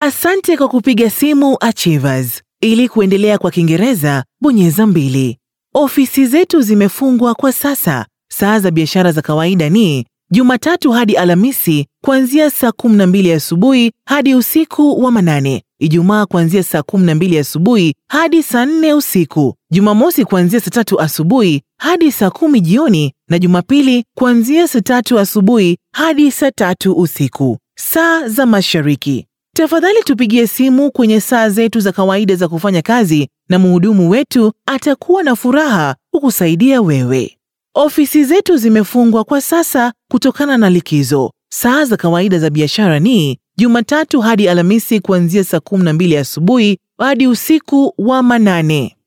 Asante kwa kupiga simu Achievers. Ili kuendelea kwa Kiingereza, bonyeza mbili. Ofisi zetu zimefungwa kwa sasa. Saa za biashara za kawaida ni Jumatatu hadi Alhamisi kuanzia saa 12 asubuhi hadi usiku wa manane, Ijumaa kuanzia saa 12 asubuhi hadi saa 4 usiku, Jumamosi kuanzia saa tatu asubuhi hadi saa kumi jioni na Jumapili kuanzia saa tatu asubuhi hadi saa tatu usiku. Saa za Mashariki. Tafadhali tupigie simu kwenye saa zetu za kawaida za kufanya kazi na mhudumu wetu atakuwa na furaha kukusaidia wewe. Ofisi zetu zimefungwa kwa sasa kutokana na likizo. Saa za kawaida za biashara ni Jumatatu hadi Alhamisi kuanzia saa 12 asubuhi hadi usiku wa manane.